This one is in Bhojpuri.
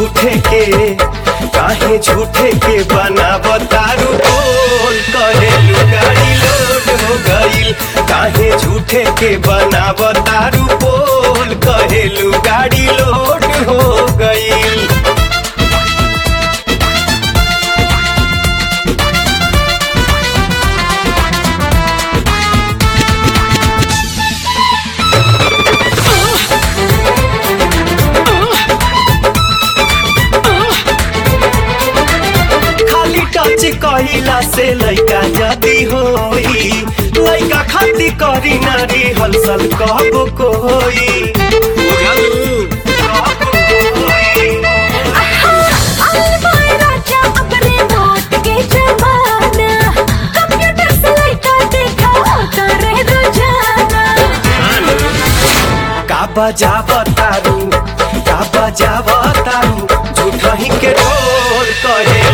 झूठे के काहे झूठे के बनाव तारू बोल कहेलू गाड़ी लोड हो गईल काहे झूठे के बनाव तारू बोल कहेलू गाड़ी लोड हो गईल खाली टच कहिला से लइका जदी होई लइका खाती करी नारी हलचल कहबो कोई बुझलू कहबो कोई राजा अपने वोट के जमाना कंप्यूटर से लड़का देखा होता रह रोजाना का बजाव तारू का बजाव तारू झूठही के ढोल कहे